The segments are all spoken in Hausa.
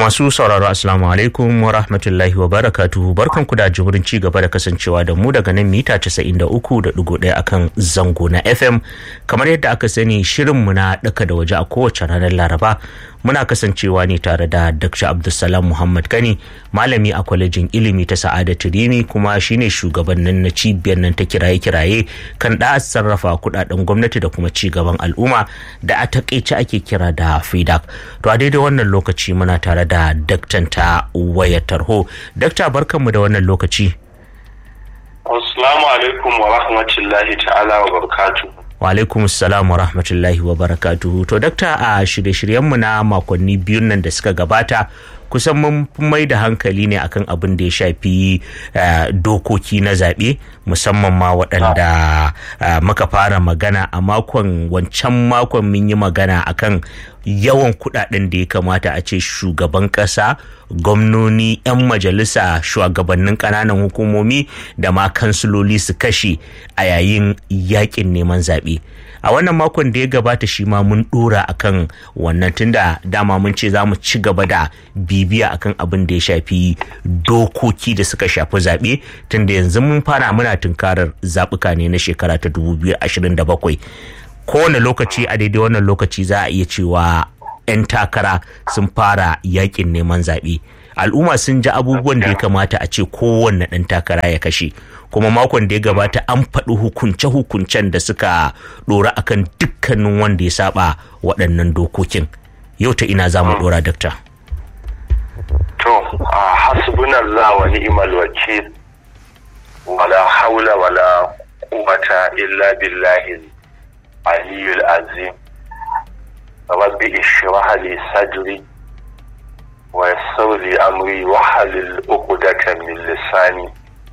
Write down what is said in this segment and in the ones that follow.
masu sauraro assalamu alaikum wa rahmatullahi wa barakatuhu barkan ku da jimurin ci gaba da kasancewa da mu daga nan mita 93.1 akan zango na FM kamar yadda aka sani shirinmu na daka da waje a kowace ranar Laraba muna kasancewa ne tare da Dr. Abdulsalam Muhammad Kani malami a kwalejin ilimi ta Sa'adatu Rimi kuma shine shugabannin na cibiyar nan ta kiraye-kiraye kan da sarrafa kudaden gwamnati da kuma ci gaban al'umma da a takaice ake kira da FIDAC to a daidai wannan lokaci muna tare da daktan ta wayar tarho dakta barkanmu da wannan lokaci Assalamu alaikum wa rahmatullahi ta'ala wa barakatuh wa alaikum salam wa rahmatullahi wa barakatuhu to dakta a shirye-shiryenmu na makonni biyun nan da suka gabata kusan mun mai da hankali ne akan abin da ya shafi dokoki na zaɓe musamman ma waɗanda muka fara magana a makon wancan makon mun yi magana akan yawan kuɗaɗen da ya kamata a ce shugaban ƙasa gwamnoni 'yan majalisa shugabannin ƙananan hukumomi da ma kansiloli su kashe a yayin yakin neman zaɓe a wannan makon da ya gabata shi ma mun dora akan wannan tunda dama mun ce za mu ci gaba da bibiya akan abin da ya shafi dokoki da suka shafi zaɓe tunda yanzu mun fara muna tunkarar zaɓuka ne na shekara ta 2027 kowane lokaci a daidai wannan lokaci za a iya cewa 'yan takara sun fara yakin neman zaɓe al'umma sun ji abubuwan da ya kamata a ce kowanne ɗan takara ya kashe kuma makon da ya gabata an faɗi hukunce-hukuncen da suka ɗora akan dukkanin wanda ya saba waɗannan dokokin yau ta ina za mu ɗora dakta to a hasbunallah wa ni'mal wakil wala haula wala quwwata illa billahi aliyyul azim rabbi ishrah li sadri ويسر لي أمري وحلل عقدة من لساني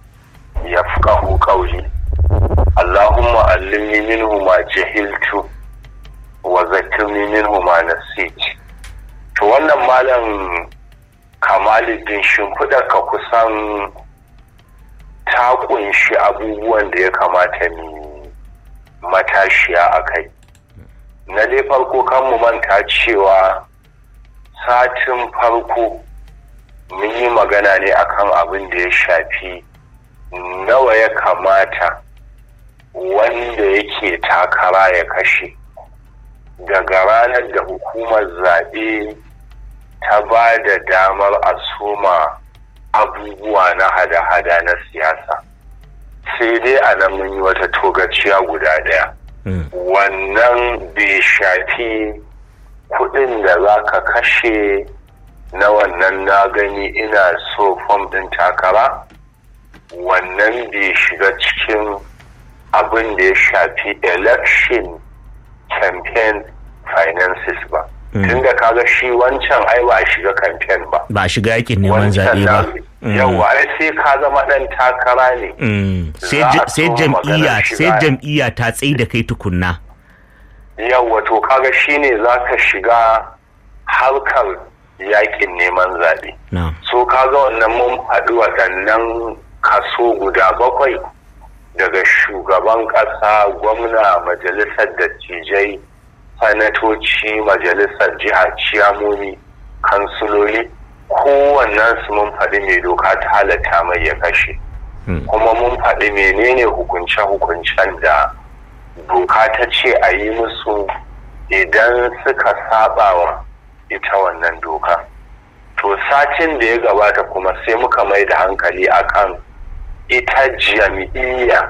يفقه قولي اللهم علمني منه ما جهلت وذكرني منه ما نسيت to wannan malam kamaluddin shimfiɗa ka kusan ta kunshi abubuwan da ya kamata mu matashiya a kai na dai farko kan mu manta cewa satin farko mun yi magana ne akan abin da ya shafi nawa ya kamata wanda yake takara ya kashe daga ranar da hukumar zaɓe ta ba da damar a soma abubuwa na hada-hada na siyasa sai dai a nan mun yi wata togaciya guda ɗaya wannan bai shafi kudin da za ka kashe na wannan na gani ina so fom din takara wannan bai shiga cikin abin da ya shafi election campaign finances ba tun da kaga shi wancan ai ba a shiga campaign ba ba a shiga yakin neman zaɓe ba yawa ai sai ka zama ɗan takara ne sai jam'iyya sai jam'iyya ta tsaye da kai tukunna yawwa to kaga shine za ka shiga harkar yakin neman zaɓe. so kaga wannan mun faɗi waɗannan kaso guda bakwai daga shugaban ƙasa gwamna majalisar dattijai sanatoci majalisar jiha ciyamomi kansuloli kowannen su mun faɗi mai doka ta halatta mai ya kashe kuma mun faɗi menene hukunce-hukuncen da doka ta ce a yi musu idan suka saba wa ita wannan doka to satin da ya gabata kuma sai muka mai da hankali akan ita jam'iyya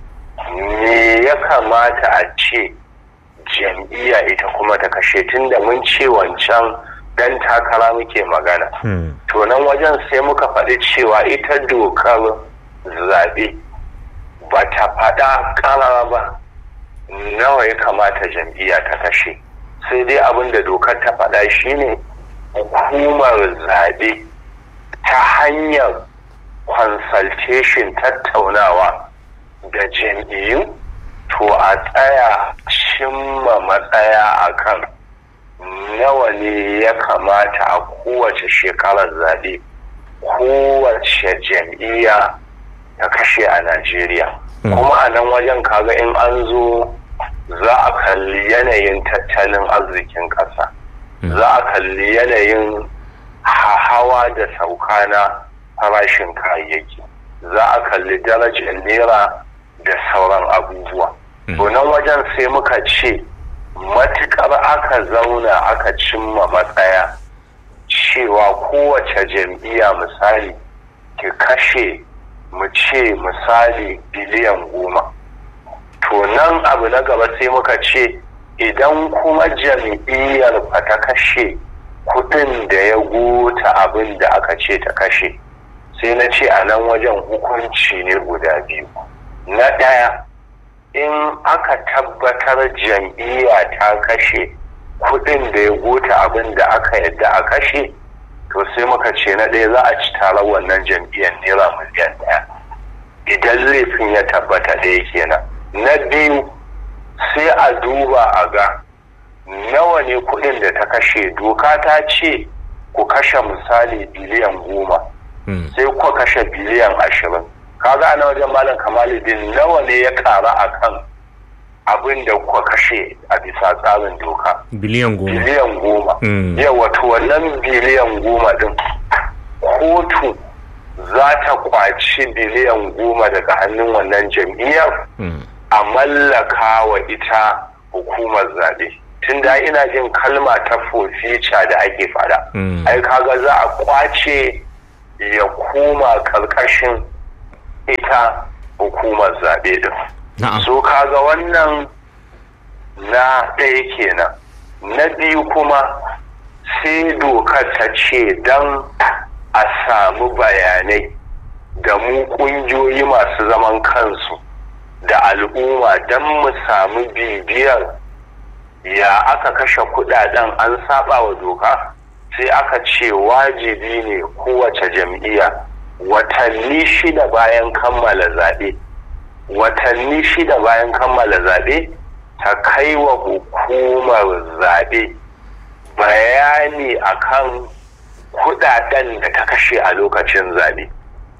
me ya kamata a ce jam'iyya ita kuma ta kashe tun da mun ce wancan dan takara muke magana to nan wajen sai muka faɗi cewa ita dokar zaɓe ba ta faɗa ƙarara ba nawa ya kamata jam'iyya ta kashe sai dai abin da dokar ta faɗa shine hukumar zaɓe ta hanyar consultation tattaunawa da jam'iyyu to a tsaya cimma matsaya akan nawa ne ya kamata a kowace shekarar zaɓe kowace jam'iyya ta kashe a najeriya kuma a nan wajen kaga in an zo za a kalli yanayin tattalin arzikin ƙasa za a kalli yanayin hawa da sauka na farashin kayayyaki za a kalli darajar naira da sauran abubuwa to nan wajen sai muka ce matukar aka zauna aka cimma matsaya cewa kowace jam'iyya misali ki kashe mu ce misali biliyan goma to nan abu na gaba sai muka ce idan kuma jam'iyyar ba ta kashe kudin da ya gota abin da aka ce ta kashe sai na ce a nan wajen hukunci ne guda biyu na ɗaya in aka tabbatar jam'iyya ta kashe kudin da ya gota abin da aka yadda a kashe to sai muka ce na ɗaya za a ci taron wannan jam'iyyar naira miliyan ɗaya idan laifin ya tabbata ɗaya kenan na biyu sai a duba a ga nawa ne kudin da ta kashe doka ta ce ku kashe misali biliyan goma sai ku kashe biliyan ashirin kaga ana wajen malam kamaluddin nawa ne ya kara a kan abin da kuka kashe a bisa tsarin doka biliyan goma biliyan goma yawa to wannan biliyan goma din kotu za ta kwaci biliyan goma daga hannun wannan jam'iyyar a mallaka wa ita hukumar zaɓe tun da ina jin kalma ta fofica da ake fada ai kaga za a kwace ya koma karkashin ita hukumar zaɓe din so kaga wannan na ɗaya kenan na biyu kuma sai dokar ta ce don a samu bayanai da mu ƙungiyoyi masu zaman kansu da al'umma don mu samu bibiyar ya aka kashe kudaden an saba wa doka sai aka ce wajibi ne kowace jam'iyya watanni shida bayan kammala zaɓe watanni shida bayan kammala zaɓe ta kai wa hukumar zaɓe bayani akan kudaden da ta kashe a lokacin zaɓe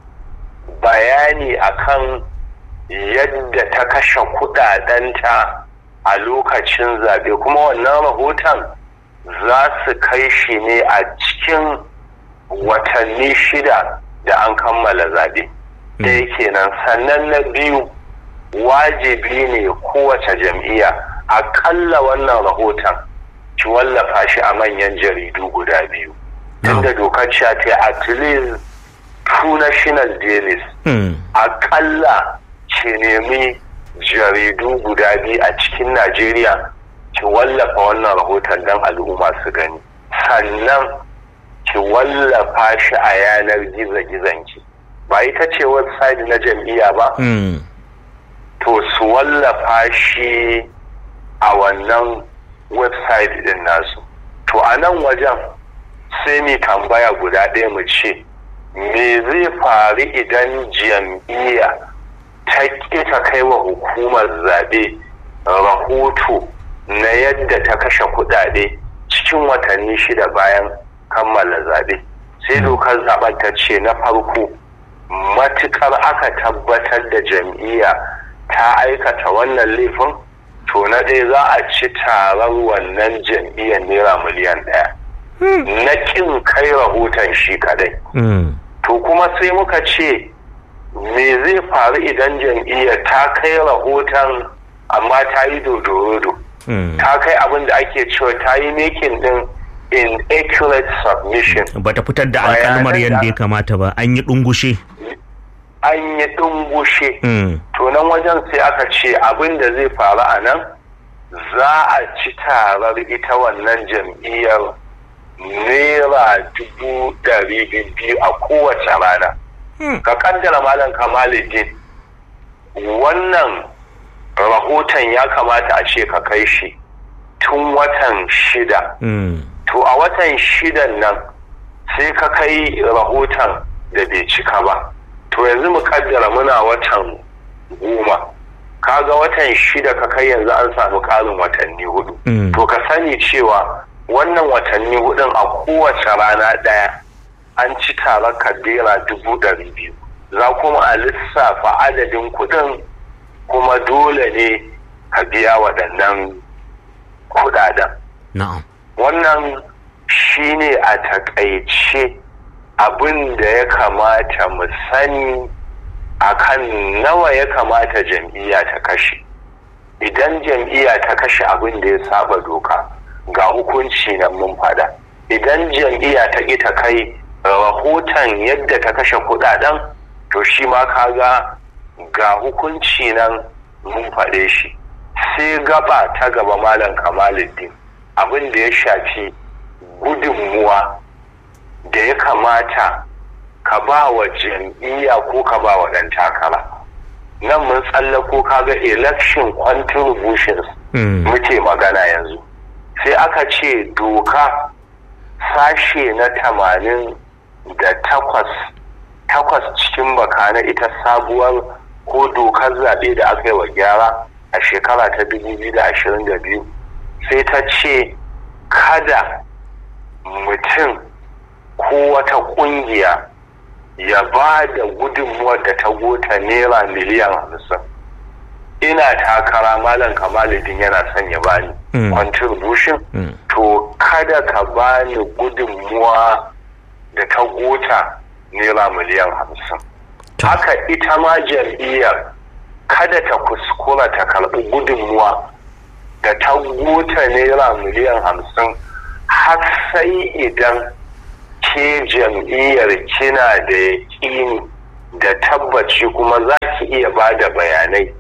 bayani akan yadda ta kashe kudadenta a lokacin zaɓe kuma wannan rahoton za su kai shi ne a cikin watanni shida da an kammala zaɓe ɗaya kenan sannan na biyu wajibi ne kowace jam'iyya aƙalla wannan rahoton ki wallafa shi a manyan jaridu guda biyu tunda dokar ta at least two national dailies aƙalla ki nemi jaridu guda biyu a cikin Najeriya ki wallafa wannan rahoton don al'umma su gani sannan ki wallafa shi a yanar gizo-gizonki ba ita ce website na jam'iyya ba to su wallafa shi a wannan website din nasu to a nan wajen sai mu tambaya guda ɗaya mu ce me zai faru idan jam'iyya ta ƙi ta kai wa hukumar zaɓe rahoto na yadda ta kashe kuɗaɗe cikin watanni shida bayan kammala zaɓe sai dokar zaɓen ta ce na farko matuƙar aka tabbatar da jam'iyya ta aikata wannan laifin to na ɗaya za a ci tarar wannan jam'iyyar naira miliyan ɗaya na ƙin kai rahoton shi kadai to kuma sai muka ce me zai faru idan jam'iyyar ta kai rahoton amma ta yi dodorodo ta kai abin da ake cewa ta yi making din inaccurate submission ba ta fitar da alkalmar yadda ya kamata ba an yi dungushe an yi dungushe to nan wajen sai aka ce abin da zai faru a nan za a ci tarar ita wannan jam'iyyar naira dubu ɗari biyu a kowace rana ka kaddara malam kamaluddin wannan rahoton ya kamata a ce ka kai shi tun watan shida to a watan shidan nan sai ka kai rahoton da bai cika ba to yanzu mu kaddara muna watan goma kaga watan shida ka kai yanzu an samu ƙarin watanni hudu to ka sani cewa wannan watanni hudun a kowace rana ɗaya an ci taron kadera dubu ɗari biyu za kuma a lissafa adadin kuɗin kuma dole ne ka biya waɗannan kuɗaɗen. Na'am. Wannan shine a takaice abin da ya kamata mu sani akan nawa ya kamata jam'iyya ta kashe idan jam'iyya ta kashe abin da ya saba doka ga hukunci nan mun fada idan jam'iyya ta ƙi ta kai rahoton yadda ta kashe kudaden to shi ma kaga ga hukunci nan mun faɗe shi sai gaba ta gaba malam kamaluddin abin da ya shafi gudunmuwa da ya kamata ka ba wa jam'iyya ko ka ba wa ɗan takara nan mun tsallako kaga election contributions muke magana yanzu sai aka ce doka sashe na tamanin da takwas takwas cikin baka na ita sabuwar ko dokar zaɓe da aka yi wa gyara a shekara ta 2022 sai ta ce kada mutum ko wata ƙungiya ya ba da gudunmuwar da ta gota naira miliyan hamsin ina takara malam kamaludin yana son ya bani contribution to kada ka bani gudunmuwa da ta gota naira miliyan hamsin haka ita ma jam'iyyar kada ta kuskura ta karɓi gudunmuwa da ta gota naira miliyan hamsin har sai idan ke jam'iyyar kina da yaƙini da tabbaci kuma za ki iya ba da bayanai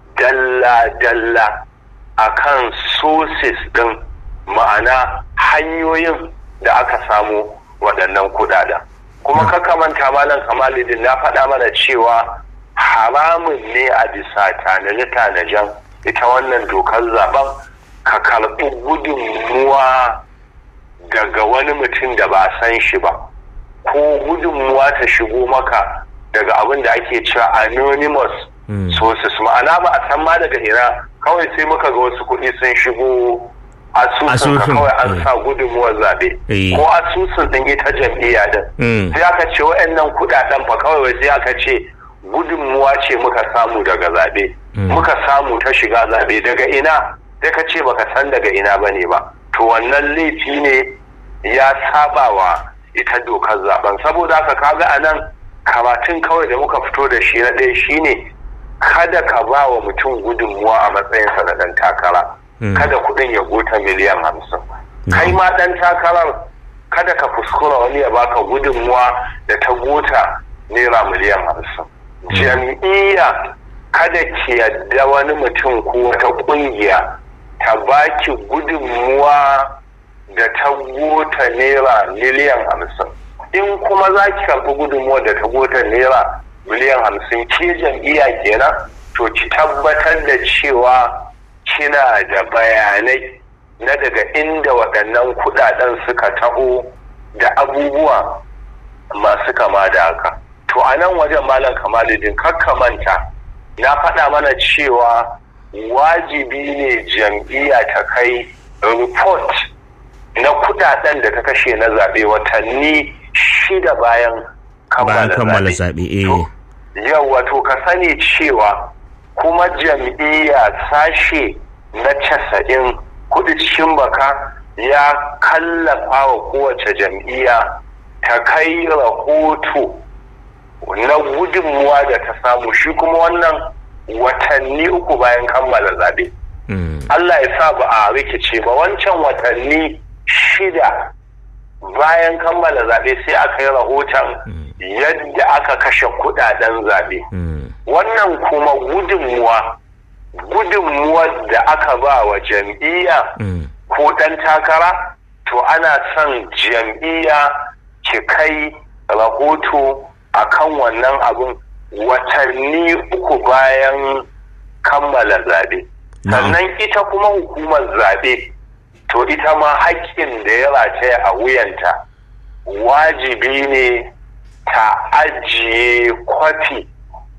dalla-dalla a kan sources ɗin ma'ana hanyoyin da aka samu waɗannan kuɗaɗen kuma kaka manta malam kamalidin na faɗa mana cewa haramun ne a bisa tanaje-tanajen ita wannan dokar zaben ka karɓi gudunmuwa daga wani mutum da ba san shi ba ko gudunmuwa ta shigo maka daga abin da ake cewa anonymous sources ma'ana ba a san ma daga ina kawai sai muka ga wasu kuɗi sun shigo asusun ka kawai an sa gudunmuwar zaɓe ko asusun ɗin ita jam'iyya din sai aka ce wa'annan kuɗaɗen fa kawai sai aka ce gudunmuwa ce muka samu daga zaɓe muka samu ta shiga zaɓe daga ina sai ka ce baka san daga ina ba ne ba to wannan laifi ne ya saba wa ita dokar zaben saboda haka kaga a nan karatun kawai da muka fito da shi na ɗaya shine kada ka ba wa mutum gudunmuwa a matsayinsa na ɗan takara kada kuɗin ya gota miliyan hamsin kai ma ɗan takarar kada ka kuskura wani ya baka gudunmuwa da ta gota naira miliyan hamsin jam'iyya kada ki yadda wani mutum ko wata ƙungiya ta baki gudunmuwa da ta gota naira miliyan hamsin in kuma za ki karɓi gudunmuwa da ta gota naira miliyan hamsin ke jam'iyya kenan to ki tabbatar da cewa kina da bayanai na daga inda waɗannan kuɗaɗen suka taho da abubuwa masu kama da haka to a nan wajen malam kamaludin manta na faɗa mana cewa wajibi ne jam'iyya ta kai report na kudaden da ta kashe na zaɓe watanni shida bayan kammala zaɓe. Yau wato ka sani cewa kuma jam'iyya sashe na casa'in kudu cikin baka ya kallafa wa kowace jam'iyya ta kai rahoto na gudunmuwa da ta samu shi kuma wannan watanni uku bayan kammala zaɓe. Allah ya sa ba a rikice ba wancan watanni shida bayan kammala zaɓe sai aka yi rahoton yadda aka kashe kudaden zaɓe. Wannan kuma gudunmuwa gudunmuwar da aka ba wa jam'iyya ko ɗan takara to ana son jam'iyya ki kai rahoto akan wannan abun watanni uku bayan kammala zaɓe. sannan ita kuma hukumar zaɓe to ita ma haƙƙin da ya rataya a wuyanta wajibi ne ta ajiye kwafi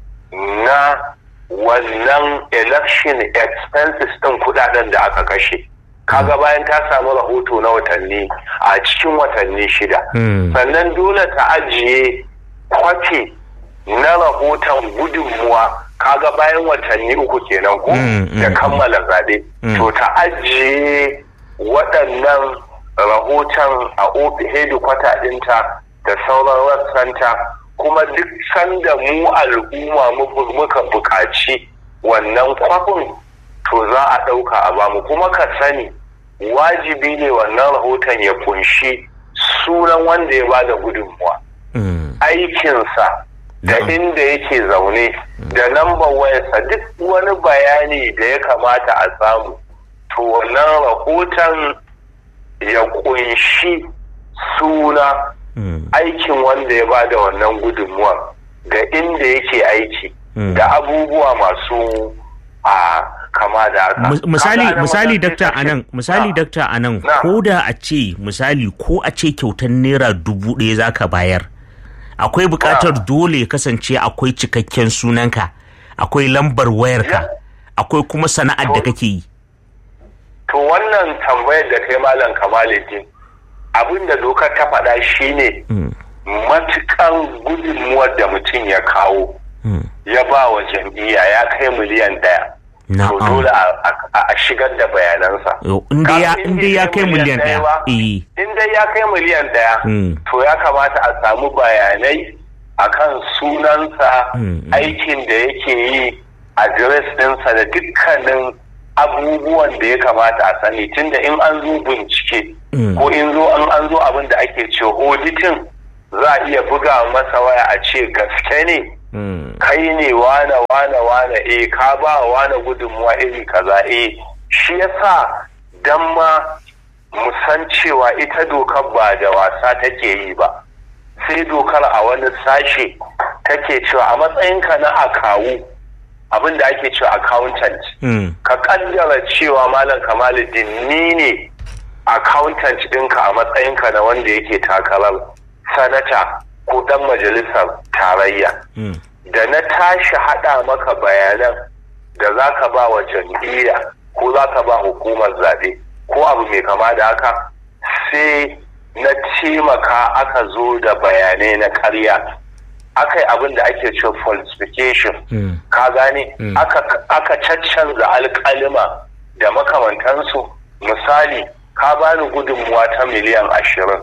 na wannan election expenses ɗin kudaden da aka kashe kaga bayan ta samu rahoto na watanni a cikin watanni shida sannan dole ta ajiye kwafi na rahoton gudunmuwa kaga bayan watanni uku kenan ko da kammala zaɓe to ta ajiye waɗannan rahoton a hedikwata ɗinta da sauran rassanta kuma duk sanda mu al'umma muka buƙaci wannan kwafin to za a ɗauka a bamu kuma ka sani wajibi ne wannan rahoton ya kunshi sunan wanda ya ba da gudunmuwa aikinsa da inda yake zaune da lambar wayarsa duk wani bayani da ya kamata a samu to wannan rahoton ya kunshi suna aikin wanda ya ba da wannan gudunmuwa ga inda yake aiki da abubuwa masu a kama da haka misali misali dakta anan misali dakta anan ko da a ce misali ko a ce kyautar naira dubu ɗaya zaka bayar akwai buƙatar dole kasance akwai cikakken sunanka akwai lambar wayarka akwai kuma sana'ar da kake yi to wannan tambayar da kai malam kamaluddin abin da dokar ta faɗa shine matukan gudunmuwar da mutum ya kawo ya ba wa jam'iyya ya kai miliyan ɗaya to dole a shigar da bayanansa inda ya kai miliyan ɗaya inda ya kai miliyan ɗaya to ya kamata a samu bayanai akan sunansa aikin da yake yi adres ɗinsa da dukkanin abubuwan da ya kamata a sani tunda in an zo bincike ko in zo an an zo abin da ake ce auditing za a iya buga masa waya a ce gaske ne kai ne wane wane wane eh ka ba wane gudunmuwa iri kaza eh shi yasa dan ma mu san cewa ita dokar ba da wasa take yi ba sai dokar a wani sashe take cewa a matsayinka na akawu abin da ake cewa accountant ka kaddara cewa malam kamaluddin ni ne accountant ɗinka a matsayinka na wanda yake takarar sanata ko dan majalisar tarayya da na tashi haɗa maka bayanan da za ka ba wa jam'iyya ko za ka ba hukumar zaɓe ko abu mai kama da haka sai na taimaka aka zo da bayanai na karya aka yi abin da ake ce falsification ka gane aka caccanza alkalima da makamantansu misali ka bani gudunmuwa ta miliyan ashirin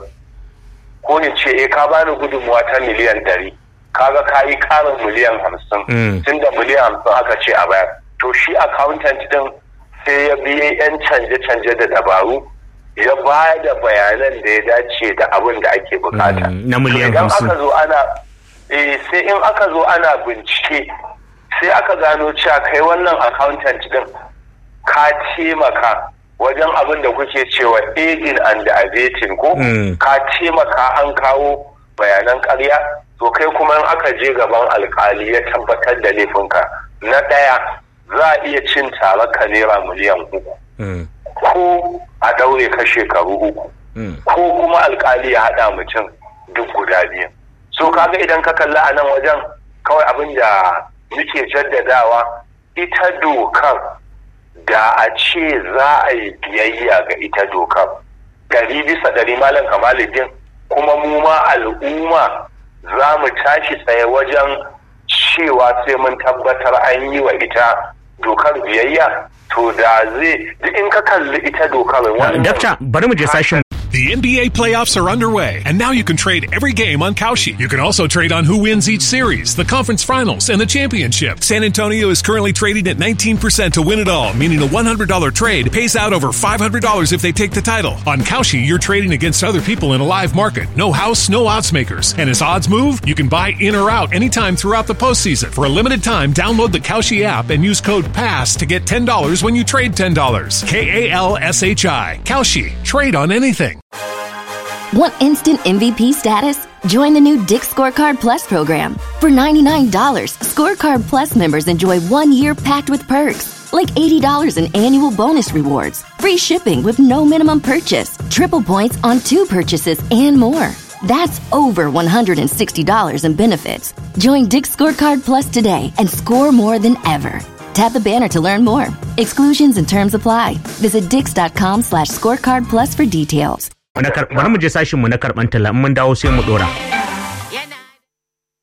ko in ce eh ka bani gudunmuwa ta miliyan ɗari kaga ka yi ƙarin miliyan hamsin tun da miliyan hamsin aka ce a bayar to shi accountant din sai ya biye yan canje-canje da dabaru ya ba da bayanan da ya dace da abin da ake bukata na miliyan hamsin aka zo ana eh sai in aka zo ana bincike sai aka gano cewa kai wannan accountant din ka taimaka wajen abin da kuke cewa aiding and abetting ko ka taimaka an kawo bayanan karya to kai kuma in aka je gaban alkali ya tabbatar da laifinka na ɗaya za a iya cin tare ka naira miliyan uku ko a daure ka shekaru uku ko kuma alkali ya haɗa mutum duk guda biyu so kaga idan ka kalla a nan wajen kawai abin da muke jaddadawa ita dokar da a ce za a yi biyayya ga ita dokar ɗari bisa ɗari malam kamaluddin kuma mu ma al'umma za mu tashi tsaye wajen cewa sai mun tabbatar an yi wa ita dokar biyayya to da zai duk in ka kalli ita dokar Dakta bari mu je sashen The NBA playoffs are underway, and now you can trade every game on Kalshi. You can also trade on who wins each series, the conference finals, and the championship. San Antonio is currently trading at 19% to win it all, meaning a $100 trade pays out over $500 if they take the title. On Kalshi, you're trading against other people in a live market. No house, no odds makers. And as odds move, you can buy in or out anytime throughout the postseason. For a limited time, download the Kalshi app and use code PASS to get $10 when you trade $10. K A L S H I. Kalshi. Trade on anything. Want instant MVP status? Join the new Dick Scorecard Plus program. For $99, Scorecard Plus members enjoy one year packed with perks, like $80 in annual bonus rewards, free shipping with no minimum purchase, triple points on two purchases, and more. That's over $160 in benefits. Join Dick Scorecard Plus today and score more than ever. Tap the banner to learn more. Exclusions and terms apply. Visit dix.com slash scorecard plus for details. bari mu je sashin mu na karban talla in mun dawo sai mu dora